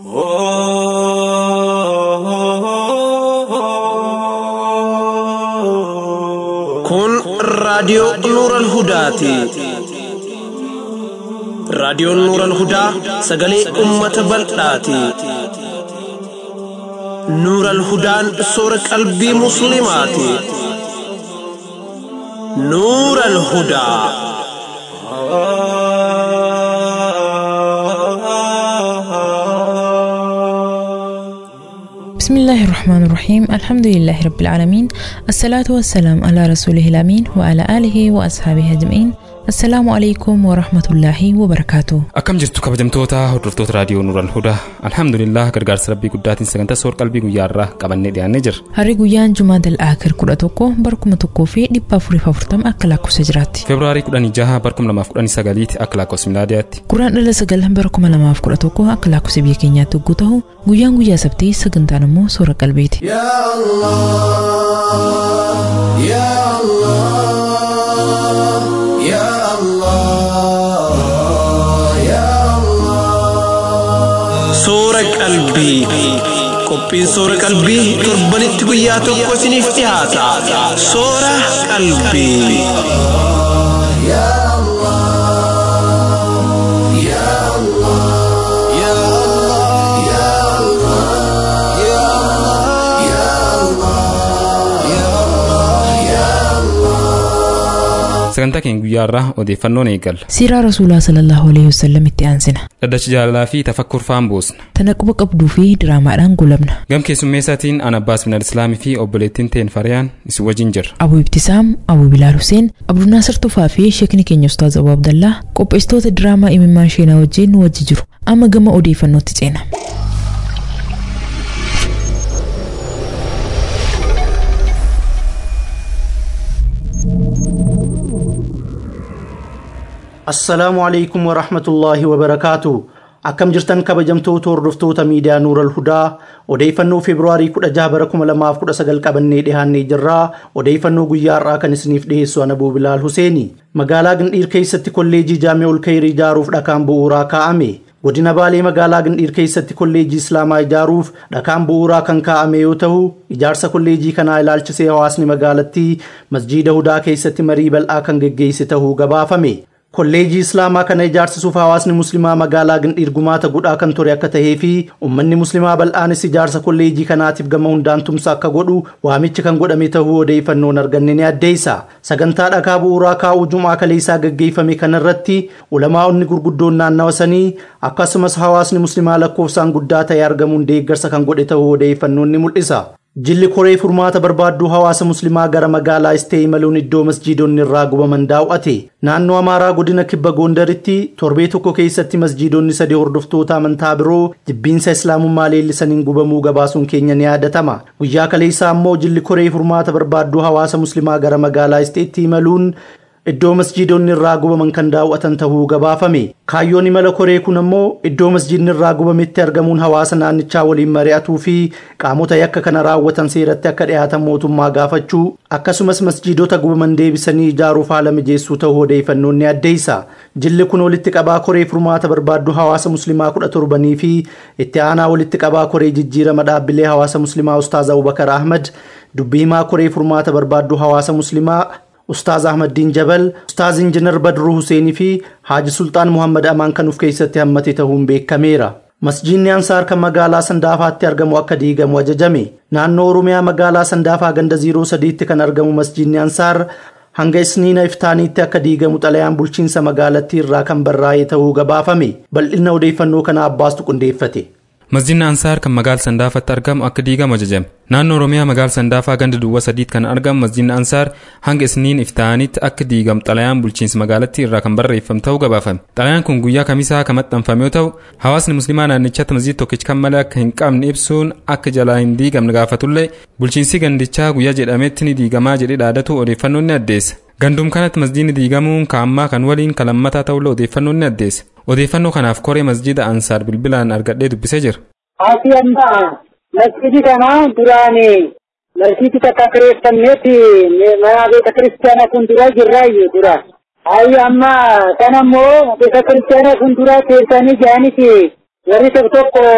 Kun raadiyoo Nuuran Hudaati. Raadiyoon Nuuran Hudaa sagalee uummata bal'aati. Nuuran Hudaan soora qalbii Musliimaati. Nuuran Hudaa. بسم الله الرحمن الرحيم الحمد لله رب العالمين الصلاة والسلام على رسوله الأمين وعلى آله وأصحابه أجمعين السلام عليكم ورحمة الله وبركاته Akkam jirtu kabajamtoota hordoftoota raadiyoo Nuural Hudaa. Alhamdulillah gargaarsa rabbii guddaatiin sagantaa soor qalbii guyyaarraa qabannee dhiyaannee jirra. Harri guyyaan Jumaa Dal'aakir kudha tokko barkuma tokkoo fi dhibba afuriif afurtama akka lakkoofsa jiraatti. Febraarii kudhanii jaha barkum lamaaf kudhanii sagaliiti akka lakkoofsa milaadiyaatti. Guraan dhala sagal barkuma lamaaf kudha tokko akka lakkoofsa biyya keenyaatti hogguu ta'u guyyaan guyyaa sabtii sagantaan immoo soora qalbiiti. يا الله يا الله يا الله يا الله Soora qalbii. Qophiin soora qalbii torbanitti guyyaa tokko isiniif dhiyaata. Soora qalbii. يا الله يا الله يا الله يا الله يا الله يا الله يا الله Sagantaa keenya guyyaarraa odeeffannoon eegalla. Siiraa Rasuulaa sallallahu alaihi wasallam itti aansina. Dhaddacha jaalalaa fi tafakkur faan boosna. Tana quba qabduu fi diraamaadhaan golabna. Gam keessummeessaatiin an Abbaas bin Islaamii fi obboleettiin teen Fariyaan isin wajjin jirra. Abu Ibtisaam, Abu Bilaal Huseen, Abdunaasir Tufaa fi Sheekni keenya Ustaaz Abu Abdallaa qopheessitoota diraamaa imimmaan sheenaa wajjin nu wajji jiru. Amma gama odeeffannootti ceena. assalaamu alaikum warahmatullaahi wabarakaatu akkam jirtan kabajamtoota hordoftoota miidiyaa nuural hudaa odeeffannoo feebruaarii 16 bara 2019 qabannee dhihaannee jirraa odeeffannoo guyyaa har'aa kan isiniif dhiheessu ana Abuu bilaal huseeni magaalaa gindhiir keessatti kolleejii jaamee ol kairii ijaaruuf dhakaan bu'uuraa kaa'ame godina baalee magaalaa gindhiir keessatti kolleejii islaamaa ijaaruuf dhakaan bu'uuraa kan kaa'ame yoo ta'u ijaarsa kolleejii kanaa ilaalchisee hawaasni magaalattii masjiida hudaa keessatti marii bal'aa kan geggeesse ta'uu gabaafame kolleejii islaamaa kana ijaarsisuuf hawaasni muslimaa magaalaa gindhiir gumaata godhaa kan ture akka tahee fi ummanni muslimaa bal'aanis ijaarsa kolleejii kanaatiif gama hundaan tumsa akka godhu waamichi kan godhame ta'uu odeeffannoon arganne ni addeessa sagantaa dhakaa bu'uuraa kaa'uu jumaa kaleessaa gaggeeffame kanarratti ulamaa'onni gurguddoon naannawa sanii akkasumas hawaasni muslimaa lakkoofsaan guddaa ta'e argamuun deeggarsa kan godhe ta'uu odeeffannoon ni mul'isa Jilli koree furmaata barbaadduu hawaasa muslimaa gara magaalaa istee imaluun iddoo masjiidonni irraa gubaman daawwate. Naannoo Amaaraa godina kibba Gondaritti torbee tokko keessatti masjiidonni sadii hordoftoota amantaa biroo jibbiinsa islaamummaa leellisaniin gubamuu gabaasuun keenya ni yaadatama. Guyyaa kaleessaa immoo jilli koree furmaata barbaadduu hawaasa muslimaa gara magaalaa isteetti imaluun iddoo masjiidonni irraa gubaman kan daawwatan ta'uu gabaafame kaayyoon imala koree kun ammoo iddoo masjiidni irraa gubametti argamuun hawaasa naannichaa waliin mari'atuu fi qaamota yakka kana raawwatan seeratti akka dhiyaatan mootummaa gaafachuu akkasumas masjiidota gubaman deebisanii ijaaruuf haala mijeessuu ta'uu odeeffannoon ni addeessa jilli kun walitti qabaa koree furmaata barbaaddu hawaasa muslimaa kudha torbanii fi itti aanaa walitti qabaa koree jijjiirama dhaabbilee hawaasa muslimaa ustaaz abubakar ahmad dubbii himaa koree furmaata barbaaddu hawaasa muslimaa Ustaaz Ahmaddiin Jabal, Ustaaz Injinar Badruu Huseenii fi Haaji Sultaan Muhammad Amaan kan of keessatti hammate ta'uun beekameera. Masjiidni Ansaar kan magaalaa Sandaafaatti argamu akka diigamu ajajame. Naannoo Oromiyaa magaalaa Sandaafaa ganda 03tti kan argamu masjiidni Ansaar hanga isniina iftaaniitti akka diigamu xalayaan bulchiinsa magaalattii irraa kan barraa'ee ta'uu gabaafame. Bal'ina odeeffannoo kana abbaastu qindeeffate. Masjiidni Ansaar kan magaala Sandaafatti argamu akka diigamu ajajame. Naannoo Oromiyaa magaala Sandaafaa ganda duwwaa sadiitti kan argamu masjiidni Ansaar hanga isniin iftaanitti akka diigamu xalayaan bulchiinsa magaalattii irraa kan barreeffame ta'uu gabaafame. Xalayaan kun guyyaa kamisaa kan maxxanfame yoo ta'u, hawaasni muslimaa naannichatti masjiida tokkicha kan malee akka hin qabne ibsuun akka jalaa hin diigamne gaafatullee bulchiinsi gandichaa guyyaa jedhametti ni diigamaa jedhee dhaadatu odeeffannoon ni addeessa. Gandum kanatti masjiidni diigamuun kaammaa kan waliin kalammataa ta'ullee odeeffannoon ni addeessa. Odeeffannoo kanaaf koree masjiida Ansaar bilbilaan argadhee dubbisee jira. Ati amma masjidi kana duraan masjidi takka kireeffannetti mana beeka kiristaanaa kun dura jirraayyuu dura. Ayyi amma kan ammoo beeka kiristaanaa kun dura teessanii jaaniti warri tokko tokko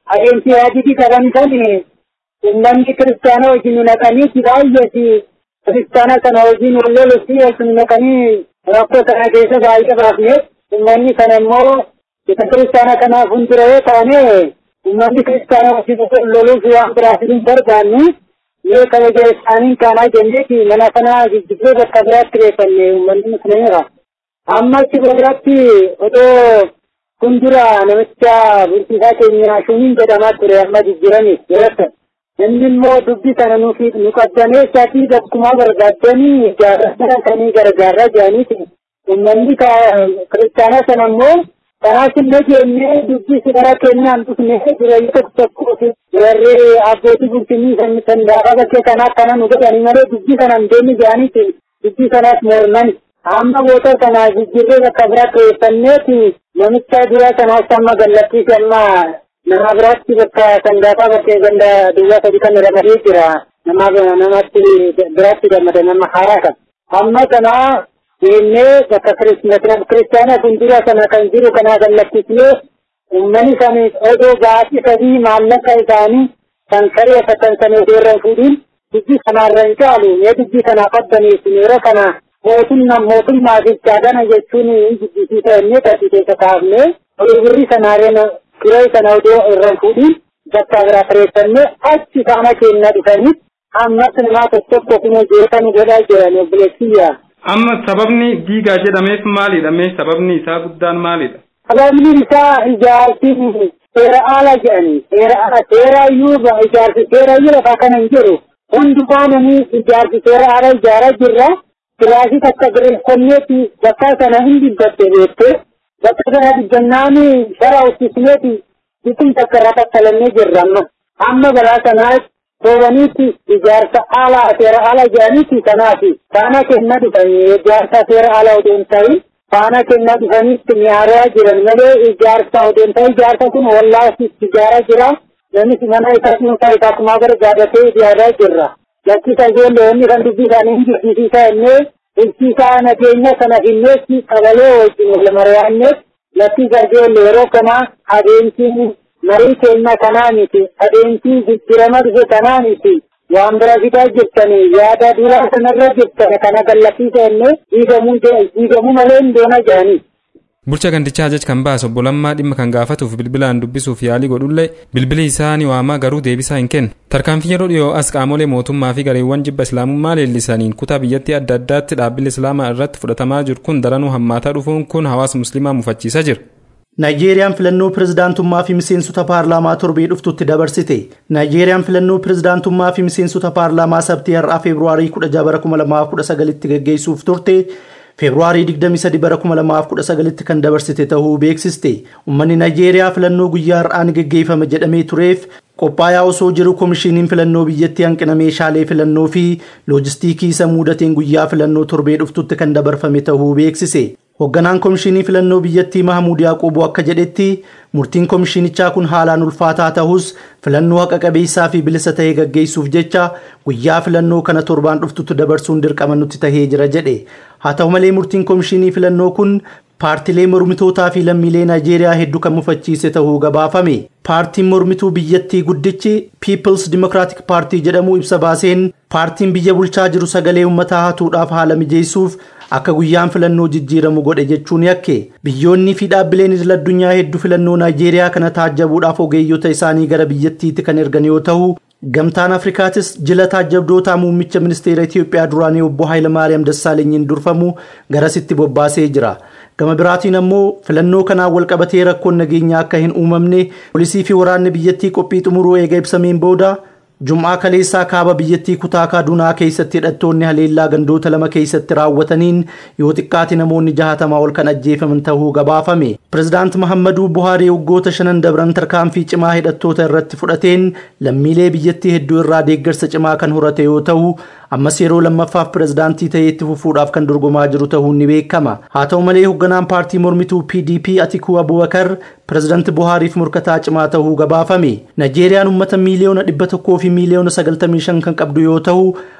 adeemsi yaaditi qaban kan uummanni kiristaana wajjin naqanii baay'eeti kiristaana kana wajjin wal lolutti wal naqanii rakkoo kana keessa baay'ee baafne uummanni kana immoo isa kiristaana kanaaf hundura yoo taane uummanni kiristaana wajjin loluuf waan biraas hin barbaannu yoo kabaja isaanii kaanaa jenneeti mana kana jijjiirree bakka biraatti reeffanne uummanni musliimira. Amma achi biratti odoo kun dura namicha bulchiisaa keenya shuumiin jedhamaa ture amma jijjiiranii yeroo inni immoo dubbii kana nuuf nu qabdanee isaatii bakkumaa barbaaddanii jaarrata kanii gargaarraa jiraniiti. Uummanni kiristaanaa sana immoo kanaas illee jennee dubbii sigara kennaan dhufne jireenya tokko tokko warri abbootii bulchinii san sandaaqaa bakkee kanaa akkana nu godhanii malee dubbii sana hin deemne jedhaniiti dubbii kanaas morman. Amma boota kana jijjiirree bakka biraa keessanneeti namicha dura kanaas amma gallachiise amma nama biraatti bakka sandaaqaa bakkee ganda duwwaa sadi kan ramadee jira. Nama namatti biraatti gammada nama haaraa kan. Amma kana deemnee bakka kiristaana fuuldura kana kan jiru kana gallachiisnee uummanni kan odoo baasii sadii maallaqa isaanii kan kareeffatan sana osoo irra fuudhiin dubbii kanarra hin caalu mee dubbii kana qabbaniisin yeroo kana mootummaa mootummaa fi caadana jechuun jibbisiisa inni taasise keessa kaafne birri sanaareen firee sana odoo irra fuudhiin bakka biraa kireeffannee achi faana keenya dhufanii ammas namaa tokko tokko kuma jeekan godhaa jiran obboleessiyyaa. Amma sababni diigaa jedhameef maalidha? Mee sababni isaa guddaan maalidha? Sababni isaa ijaarsi seera ala jedhani. Seera ala seera iyyuu ijaarsi seera iyyuu lafaa kana hin jiru. Hundumaa namni ijaarsi seera ala ijaaraa jirra. Kilaasii takka giriirfanneeti bakka sana hin dubbatte beektee bakka sana dubbannaan shara uffisneeti biqil takka irraa takkalannee jirra amma. Amma balaa sanaas soobaniitti ijaarsa ala seera ala jedhaniiti kanaafi faana kenna dhufanii ijaarsa seera ala odoo hin ta'in faana kenna dhufaniitti nyaaraa jiran malee ijaarsa odoo hin ta'in ijaarsa kun wallaasi ijaaraa jira namni mana isaa dhuunfaa isaa kumaa barbaadatee ijaaraa jirra. lakkisa ijoollee kan dubbii isaanii hin jirsiisisaa innee bulchiisaa nageenya kana hinneetti qabalee wajjin wal mari'anneef lakkisa ijoollee yeroo kana adeemsiin marii keenya kanaa miti adeemsii jijjiirama dhufe kanaa miti waan bira fidaa jirtanii yaada duraa sanarra jirtan kana gallachiisa innee diigamuu malee hin doona jedhanii. Bulcha gandichaa ajaj kan baase obbo Lammaa dhimma kan gaafatuuf bilbilaan dubbisuuf yaalii godhullee bilbili isaa ni waamaa garuu deebisaa hin kennu. Tarkaanfii yeroo dhiyoo as qaamolee mootummaa fi gareewwan jibba islaamummaa leellisaniin kutaa biyyattii adda addaatti dhaabbilee islaamaa irratti fudhatamaa jiru kun daranuu hammaataa dhufuun kun hawaasa musliimaa mufachiisaa jira. Naayijeeriyaan filannoo pirezidaantummaa fi miseensota paarlaamaa torbee dhuftutti dabarsite. Naayijeeriyaan filannoo pirezidaantummaa fi miseensota paarlaamaa sabtii har'aa feebruaarii 16 bara 2019tti gaggeessuuf turte. feebruaarii 23 bara 2019tti kan dabarsite ta'uu beeksiste uummanni naayijeeriyaa filannoo guyyaa har'aan gaggeeffama jedhamee tureef qophaa'aa osoo jiru koomishiniin filannoo biyyattii hanqina meeshaalee filannoo fi loojistiikii isa mudateen guyyaa filannoo torbee dhuftutti kan dabarfame ta'uu beeksise hoogganaan koomishinii filannoo biyyattii mahamuud yaaquboo akka jedhetti murtiin koomishinichaa kun haalaan ulfaataa ta'us filannoo haqa qabeessaa fi bilisa ta'ee gaggeessuuf jecha guyyaa filannoo kana torbaan dhuftutti dabarsuun dirqama nutti tahee jira jedhe haa ta'u malee murtiin koomishinii filannoo kun paartilee mormitootaa fi lammiilee naayijeeriyaa hedduu kan mufachiise ta'uu gabaafame paartiin mormituu biyyattii guddichi piipils dimokiraatik paartii jedhamu ibsa baaseen paartiin biyya bulchaa jiru sagalee uummataa hatuudhaaf haala mijeessuuf akka guyyaan filannoo jijjiiramu godhe jechuun yakke biyyoonni fi dhaabbileen idil addunyaa hedduu filannoo naayijeeriyaa kana taajjabuudhaaf ogeeyyota isaanii gara biyyattiitti kan ergan yoo ta'u gamtaan afrikaatis jila taajjabdootaa muummicha ministeera itiyoophiyaa duraanii obbo Hayilamaariyaam Dassaalenyiin durfamu garasitti bobbaasee jira. gama biraatiin ammoo filannoo kanaan walqabatee rakkoon nageenyaa akka hin uumamne poolisii fi waraanni biyyattii qophii xumuruu eega ibsameen booda jum'aa kaleessaa kaaba biyyattii kutaa kaadunaa keessatti hidhattoonni haleellaa gandoota lama keessatti raawwataniin yoo xiqqaate namoonni jahatamaa ol kan ajjeefaman ta'uu gabaafame pirezidaant mahammaduu buhaarii waggoota shanan dabran tarkaanfii cimaa hidhattoota irratti fudhateen lammiilee biyyattii hedduu irraa deeggarsa cimaa kan horate yoo ta'u ammas yeroo lammaffaaf pirezidaantii ta'ee itti fufuudhaaf kan dorgomaa jiru ta'uun ni beekama haa ta'u malee hoogganaan paartii mormituu pdp atikuu abubakar pirezidaanti buhaariif morkataa cimaa ta'uu gabaafame naayijeeriyaan uummata miiliyoona dhibba tokkoo fi miiliyoona sagaltamii shan kan qabdu yoo ta'u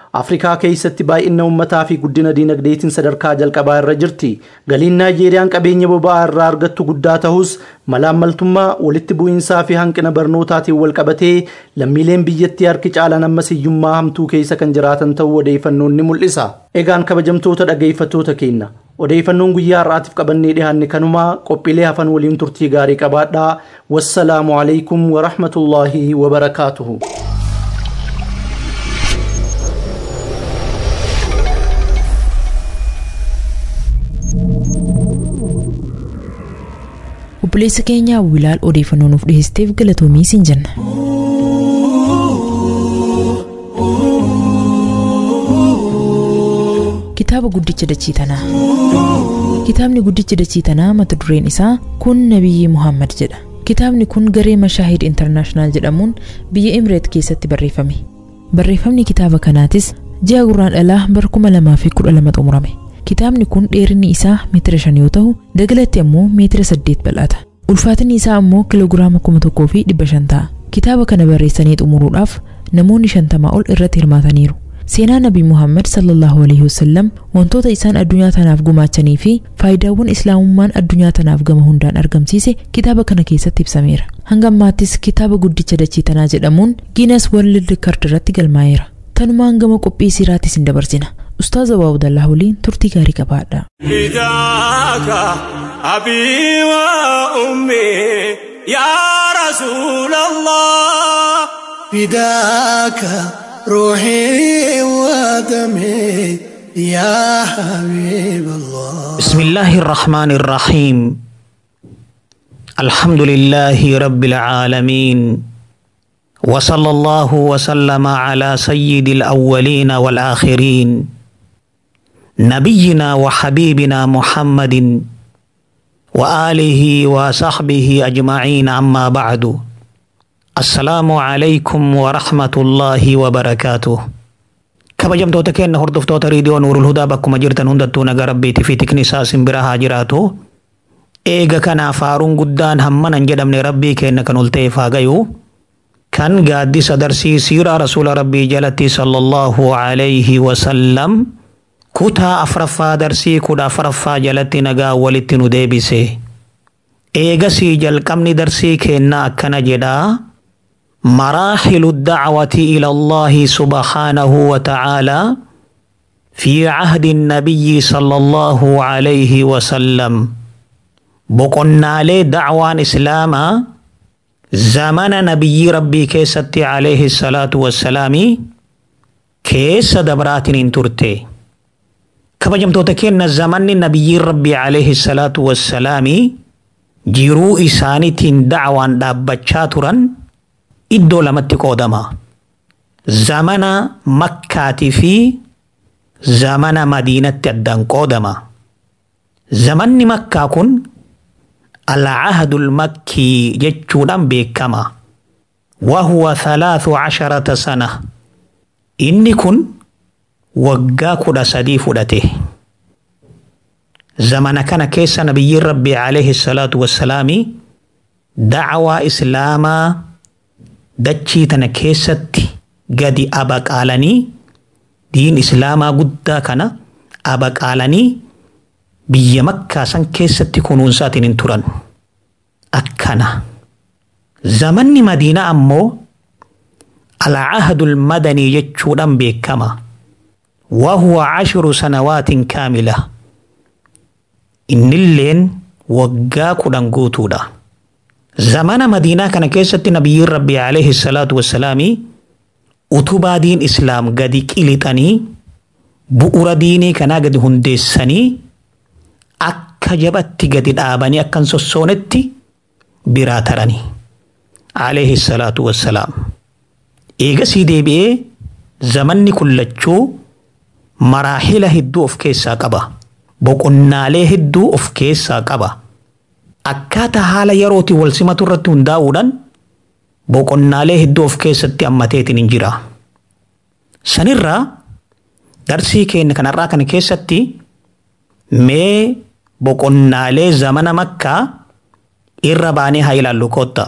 Afrikaa keessatti baay'ina uummataa fi guddina diinagdeetiin sadarkaa jalqabaa irra jirti. Galiin Naayijeeriyaan qabeenya boba'aa irraa argattu guddaa ta'us malaammaltummaa walitti bu'iinsaa fi hanqina barnootaatiin wal qabatee lammiileen biyyattii harki caalan ammas hiyyummaa hamtuu keessa kan jiraatan ta'uu odeeffannoon ni mul'isa. Egaan kabajamtoota dhageeffattoota keenya. Odeeffannoon guyyaa har'aatiif qabannee dhiyaanne kanumaa qophiilee hafan waliin turtii gaarii qabaadhaa. Wassalaamu alaikum wa rahmatullaahi wa barakaatuhu. obboleessa keenya wilaal odeeffannoo nuuf dhiyeesseef galatoomii siin jenna. Kitaaba guddicha dachii tanaa. Kitaabni guddicha dachii tanaa mata dureen isaa kun Nabiyyi Muhammad jedha. Kitaabni kun garee Mashaahid Intarnaashinaal jedhamuun biyya Imireet keessatti barreeffame. Barreeffamni kitaaba kanaatis ji'a gurraandhalaa bara kuma lamaa fi kudha lama xumurame. Kitaabni kun dheerinni isaa meetira shan yoo ta'u dagalatti ammoo meetira saddeet bal'ata. Ulfaatinni isaa ammoo kiloogiraama kuma tokkoo fi dhibba shan ta'a. Kitaaba kana barreessanii xumuruudhaaf namoonni shantamaa ol irratti hirmaataniiru. Seenaa Nabi Muhammad sallallahu alaihi wasallam wantoota isaan addunyaa tanaaf gumaachanii fi faayidaawwan islaamummaan addunyaa tanaaf gama hundaan argamsiise kitaaba kana keessatti ibsameera. Hanga ammaattis kitaaba guddicha dachii tanaa jedhamuun Guinness World Record irratti galmaa'eera. Tanumaan gama qophii siiraattis hin dabarsina. Ustaaza Waawudallaa waliin turtii gaarii qabaadha. فداك أبي وأمي يا رسول الله فداك روحي ودمي يا حبيب الله بسم الله الرحمن الرحيم الحمد لله رب العالمين وصلى الله وسلم على سيد الأولين والآخرين نبينا وحبيبنا محمد وآله وصحبه أجمعين أما بعد السلام عليكم ورحمة الله وبركاته kabajamtoota keenya hordoftoota riidiyoo nuurul hudaa bakkuma jirtan hundattuu nagaa rabbiitii fi tiknisaa simbira haa jiraatu eega kanaaf faaruun guddaan hammanan jedhamne rabbii keenya kan ol ta'eef haa gayu kan gaaddisa darsii siiraa rasuula rabbii jalatti sallallahu alayhi wasallam kutaa afraffaa darsii kudha afraffaa jalatti nagaa walitti nu deebise eegasii jalqabni darsii keenna akkana jedhaa مراحل الدعوة إلى الله سبحانه وتعالى في عهد النبي صلى الله عليه وسلم بقنا لي دعوان إسلاما زمن نبي ربي كيست عليه الصلاة والسلام كيس دبرات ترتي كبجم توتكين زمن نبي ربي عليه الصلاة والسلام جيرو إساني دعوان دابتشاترا iddoo lamatti qoodama. Zamana Makkaatii fi zamana Madiinatti addaan qoodama. Zamanni Makkaa kun Al-Ahadul Makkii jechuudhaan beekama. Wahuwa thalaathu casharata sana. Inni kun waggaa kudha sadii fudhate. Zamana kana keessa nabiyyiin Rabbii alayhi salaatu wassalaami dacwaa Islaamaa dachii tana keessatti gadi abaqaalanii diin islaamaa guddaa kana abaqaalanii biyya makkaa san keessatti kunuunsaatiin hin turan akkana zamanni madiinaa ammoo alcahadul madanii jechuudhaan beekama wahuwa cashiru sanawaatin kaamila innilleen waggaa kudhan guutuudha zamana madiinaa kana keessatti nabiyyiin rabbii alayhi salaatu wassalaami utubaa diin islaam gadi qilixanii bu'ura diinii kanaa gadi hundeessanii akka jabatti gadi dhaabanii akkan sossoonetti biraa taranii alayhi salaatu wassalaam eegasii deebi'ee zamanni kullachuu maraahila hedduu of keessaa qaba boqonnaalee hedduu of keessaa qaba. akkaataa haala yerootii wal simatu irratti hundaa'uudhaan boqonnaalee hedduu of keessatti hammateetiin hin jira. Sanirraa darsii keenya kanarraa kana keessatti mee boqonnaalee zamana makkaa irra baanee haa ilaallu kootta.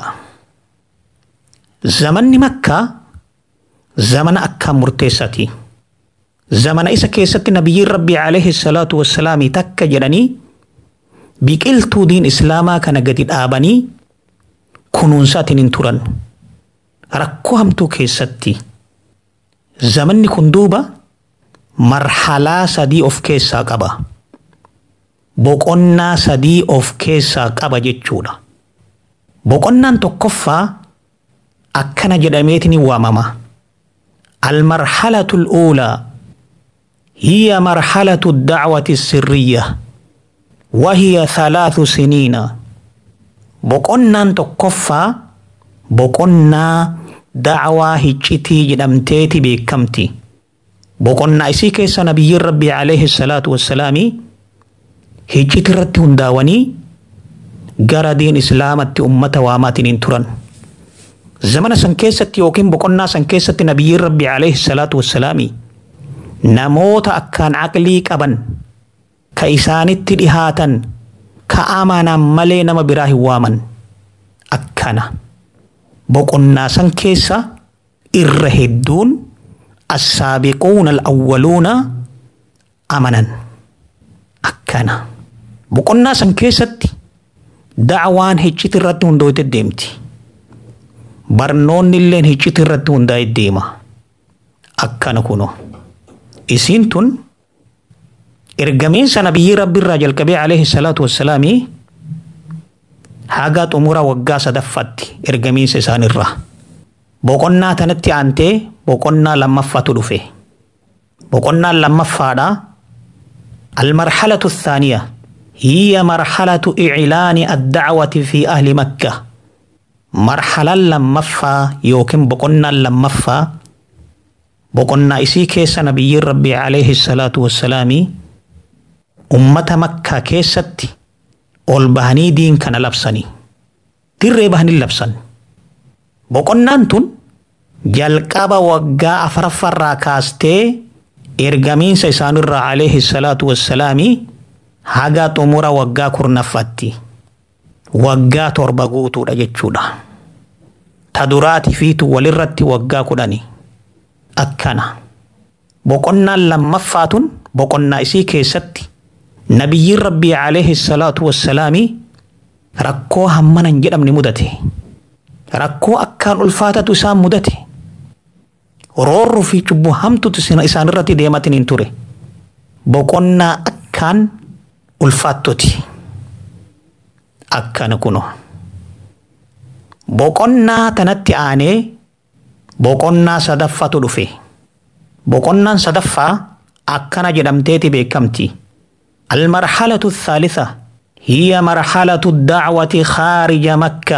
Zamanni makkaa zamana akkaan murteessaati. zamana isa keessatti nabiyyiin rabbii alayhi salaatu wassalaamii takka jedhanii biqiltuu diin islaamaa kana gadi dhaabanii kunuunsaatiin hin turan rakkoo hamtuu keessatti zamanni kun duuba marhalaa sadii of keessaa qaba boqonnaa sadii of keessaa qaba jechuudha boqonnaan tokkoffaa akkana jedhameetiin waamama المرحلة الأولى هي مرحلة الدعوة السرية وهي ثلاث سنين بقنا تكفى بقنا دعوة هجتي جدمتيتي بكمتي بقنا إسيك نبي ربي عليه الصلاة والسلام هجتي رتي هنداوني gara diin islaamatti ummata waamaatiin turan zamana san keessatti yookiin boqonnaa san keessatti nabiyyiin rabbi alayhi salaatu wassalaami namoota akkaan aqlii qaban ka isaanitti dhihaatan ka amanaan malee nama biraa hin waaman akkana boqonnaa san keessa irra hedduun assaabiquuna alawwaluuna amanan akkana boqonnaa san keessatti dacwaan hicciti irratti hundoote deemti barnoonni illeen hicciti irratti hundaa'e deema akkana kuno isiin tun ergamiinsa nabiyyi rabbi irraa jalqabee alayhi salaatu wassalaami haga xumura waggaa sadaffaatti ergamiinsa isaanirraa boqonnaa tanatti aantee boqonnaa lammaffaatu dhufe boqonnaan lammaffaadha almarhalatu thaaniya هي مرحلة إعلان الدعوة في أهل مكة مرحلة لما فا يوكم بقنا لما فا بقنا إسي كيس نبي ربي عليه الصلاة والسلام أمة مكة كيست أول بهني دين كان لبسني تير بهني لبسن بقنا أنتن jalqaba waggaa afuraffarraa kaastee ergamiinsa isaanirraa alayhi salaatu wassalaamii haga xumura waggaa kurnaffaatti waggaa torba guutuudha jechuudha. Ta duraati fiitu walirratti waggaa kudhani akkana. Boqonnaan lammaffaatun boqonnaa isii keessatti nabiyyiin rabbii alayhi salaatu wassalaami rakkoo hammana hin jedhamne mudate. Rakkoo akkaan ulfaatatu isaan mudate. Roorroo fi cubbuu hamtutu isaanirratti deematin hin ture. Boqonnaa akkaan ulfaattoti akkana kuno boqonnaa tanatti aanee boqonnaa sadaffatu dhufe boqonnaan sadaffaa akkana jedhamteeti beekamti المرحلة الثالثة هي مرحلة الدعوة خارج مكة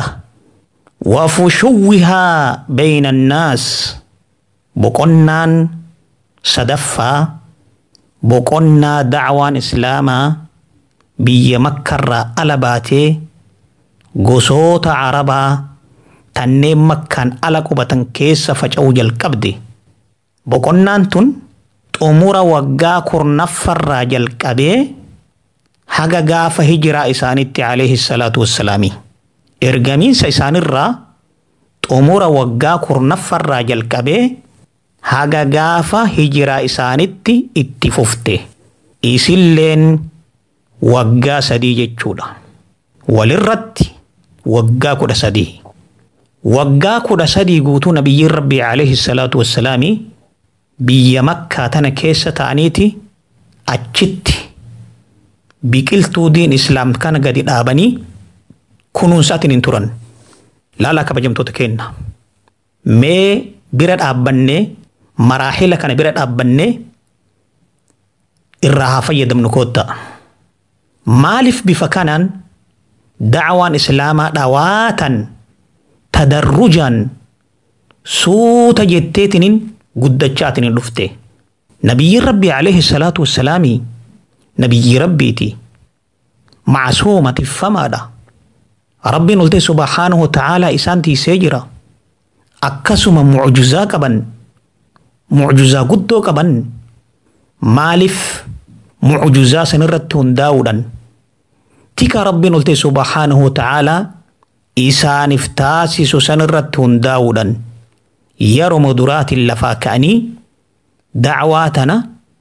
وفشوها بين الناس بقنان صدفة بقنا دعوان إسلاما biyya makkarraa ala baatee gosoota arabaa tanneen makkaan ala qubatan keessa faca'uu jalqabde boqonnaan tun xumura waggaa kurnaffarraa jalqabee haga gaafa hijiraa isaanitti alayhi salaatu wassalaami ergamiinsa isaanirraa xumura waggaa kurnaffarraa jalqabee haga gaafa hijiraa isaanitti itti fufte isilleen waggaa sadii jechuudha. Walirratti waggaa kudha sadii. Waggaa kudha sadii guutuu nabiyyiin rabbii alayhi salaatu wassalaami biyya makkaa tana keessa ta'aniiti achitti biqiltuu diin islaam kana gadi dhaabanii kunuunsaatiin hin turan. Laalaa kabajamtoota kenna. Mee bira dhaabbannee maraahila kana bira dhaabbannee irraa haa fayyadamnu koottaa. maaliif bifa kanaan dacwaan islaamaa dhawaatan tadarrujan suuta jetteetinin guddachaatinin dhufte nabiyyiin rabbii alayhi salaatu wassalaami nabiyyii rabbiiti macsuuma tiffamaadha rabbiin olte subhaanahu wata'aalaa isaan tiisee jira akkasuma mucjuzaa qaban mucjuzaa guddoo qaban maaliif mucjuzaa sanirratti hundaa'uudhaan tika rabbiin olte subhaanahu ta'aalaa isaaniif taasisu sanirratti hundaa'uudhaan yeroo duraatiin lafaa ka'anii dacwaa tana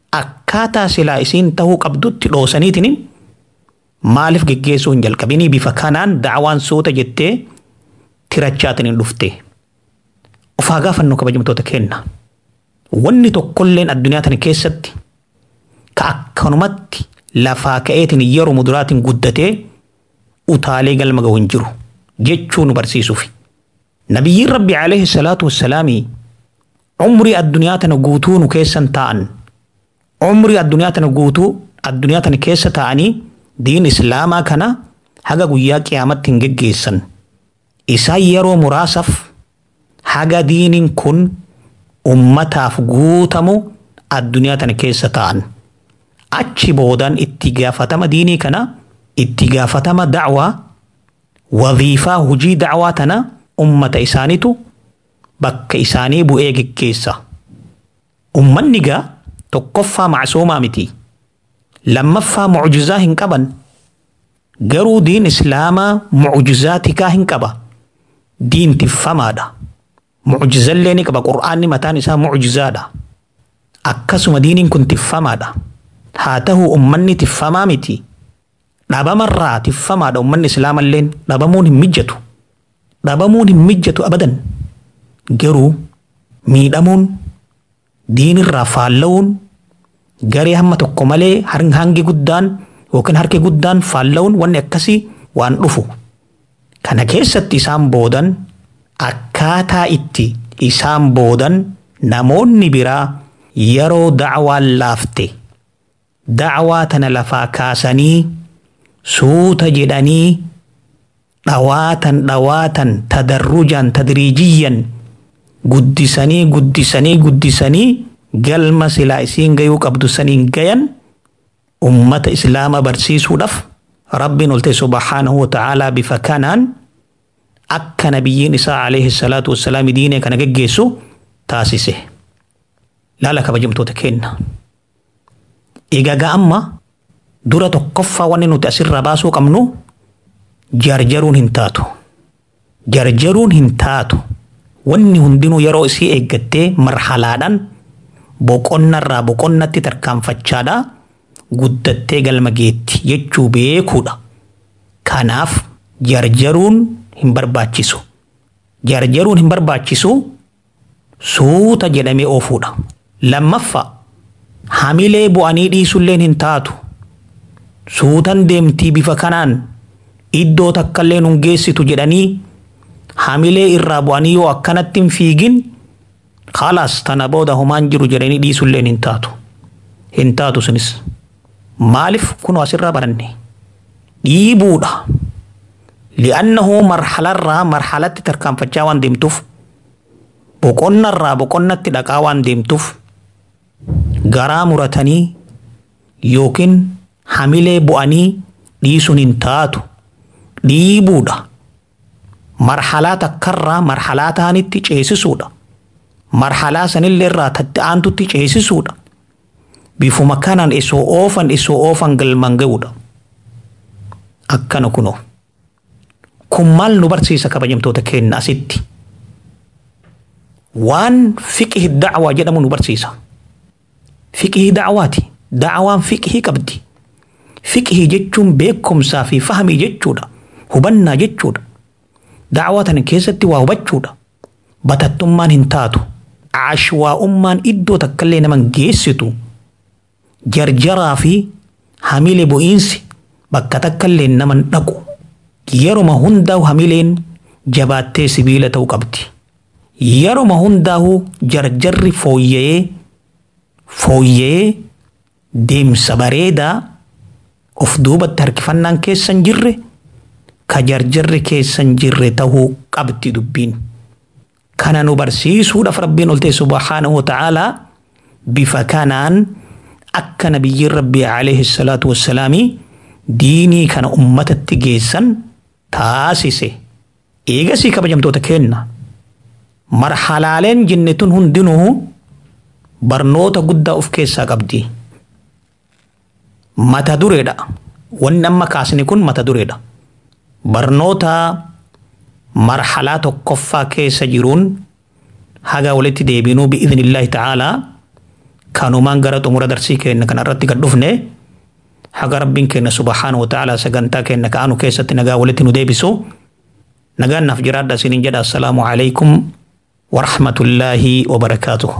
akkaataa silaa isiin tahuu qabdutti dhoosaniitiin maaliif geggeessuu hin jalqabinii bifa kanaan da'awaan suuta jettee tirachaatiin hin dhufte. Of haa gaafannu kabajamtoota kenna. Wanni tokkolleen addunyaa tana keessatti ka akkanumatti lafaa ka'eetiin yeroo muduraatiin guddatee utaalee galma gahu hin jiru jechuu nu barsiisuufi. Nabiyyiin Rabbi alayhi salaatu wassalaamii umrii addunyaa tana guutuu nu keessan ta'an umrii addunyaa tana guutuu addunyaa tana keessa ta'anii diin islaamaa kana haga guyyaa qiyaamatti hin geggeessan. Isaan yeroo muraasaaf haga diiniin kun ummataaf guutamu addunyaa tana keessa ta'an. Achi boodaan itti gaafatama diinii kana itti gaafatama da'waa waziifaa hujii da'waa tana ummata isaanitu bakka isaanii bu'ee geggeessa. Ummanni gaa tokkoffaa macsuumaa miti. Lammaffaa mucjizaa hin qaban. Garuu diin islaamaa mucjizaa tikaa hin qaba. Diin tiffamaadha. Mucjizallee ni qaba. Qur'aanni mataan isaa mucjizaadha. Akkasuma diiniin kun tiffamaadha. Haa ta'u ummanni tiffamaa miti. Dhabamarraa tiffamaadha ummanni islaamalleen dhabamuun hin mijjatu. Dhabamuun hin mijjatu abadan. Garuu miidhamuun diinirraa faalla'uun garee hamma tokko malee hangi guddaan yookiin harki guddaan faalla'uun wanni akkasii waan dhufu. Kana keessatti isaan boodan akkaataa itti isaan boodan namoonni biraa yeroo da'waan laafte da'waa tana lafaa kaasanii suuta jedhanii dhawaatan dhawaatan tadarrujan tadriijiyyan guddisanii guddisanii guddisanii galma silaa isiin gayuu qabdu saniin gayan ummata islaama barsiisuudhaaf rabbiin olte subhaanahu wa ta'aalaa bifa kanaan akka nabiyyiin isaa alayhi salaatu wassalaam diinee kana geggeessu taasise. Laala kabajamtoota kenna. Egaa amma dura tokkoffaa wanni nuti asirraa baasuu qabnu jarjaruun hin taatu. Jarjaruun hin taatu. Wanni hundinuu yeroo isii eeggattee marhalaadhaan boqonnarraa boqonnatti tarkaanfachaadhaa guddattee galma geetti jechuu beekuudha. Kanaaf jarjaruun hin barbaachisu. Jarjaruun hin barbaachisu suuta jedhamee oofuudha. Lammaffaa hamilee bu'anii dhiisulleen hin taatu. Suutan deemtii bifa kanaan iddoo takkallee nun geessitu jedhanii hamilee irraa bu'anii yoo akkanatti hin fiigin khalaas tana booda homaan jiru jedhanii dhiisulleen hin taatu. Hin taatu sunis. Maaliif kunoo asirraa baranne? Dhiibuudha. Li'annahu marhalarraa marhalatti tarkaanfachaa waan deemtuuf boqonnarraa boqonnatti dhaqaa waan deemtuuf garaa muratanii yookiin hamilee bu'anii dhiisuun hin taatu. Dhiibuudha. Marhalaa takkarraa marhalaa ta'anitti ceesisuudha. Marhalaa sanillee irraa tatti aantutti ceesisuudha. Bifuma kanaan isoo oofan isoo oofan galmaan ga'uudha. Akkana kunoo. Kun maal nu barsiisa kabajamtoota keenya asitti? Waan fiqhi da'waa jedhamu nu barsiisa. Fiqhi da'waati. Da'waan fiqhii qabdi. Fiqhii jechuun beekumsaa fi fahamii jechuudha. Hubannaa jechuudha. Da'waa tana keessatti waa hubachuudha. Batattummaan hin taatu. Ashwaa'ummaan iddoo takkallee naman geessitu. Jarjaraa fi hamilee bu'iinsi bakka takkallee naman dhaqu. Yeruma hundaa'u hamileen jabaattee sibiila ta'uu qabdi. Yeruma hundaa'u jarjarri fooyya'ee fooyya'ee deemsa bareedaa of duubatti harkifannaan keessan jirre ka jarjarri keessan jirre ta'uu qabdi dubbiin. Kana nu barsiisuudhaaf rabbiin oltee subhaanahu wa ta'aalaa bifa kanaan akka nabiyyiin rabbii alayhi salaatu wassalaamii diinii kana ummatatti geessan taasise. Eegasii kabajamtoota kenna. Marhalaaleen jenne tun hundinuu barnoota guddaa of keessaa qabdi. Mata dureedha. Wanni amma kaasne kun mata dureedha. Barnoota marhalaa tokkoffaa keessa jiruun haga walitti deebinuu bi'idhnillaahi ta'aalaa kanumaan gara xumura darsii keenya kana irratti gad dhufne haga rabbiin keenya subhaanahu wa ta'ala sagantaa keenya ka'anu keessatti nagaa walitti nu deebisu nagaan naaf jiraadha isiniin jedha assalaamu alaikum warahmatullaahi wabarakaatuh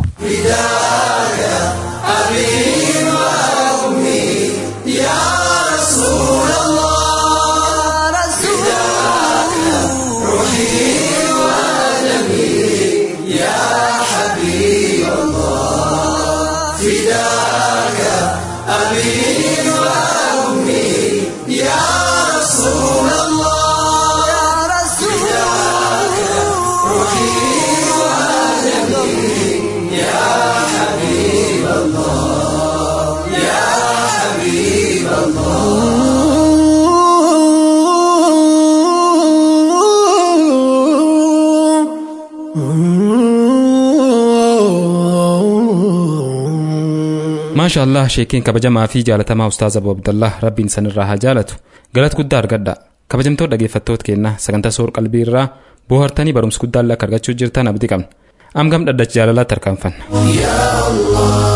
maasha allah sheekiin kabajamaa fi jaalatamaa ustaaz abu abdallah rabbiin sanirraa haa jaalatu galata guddaa argadha kabajamtoota dhaggeeffattoota keenya sagantaa soor qalbii irraa boohartanii barumsa guddaa akka argachuu jirtan abdii qabna amgam dhaddacha jaalalaatti tarkaanfanna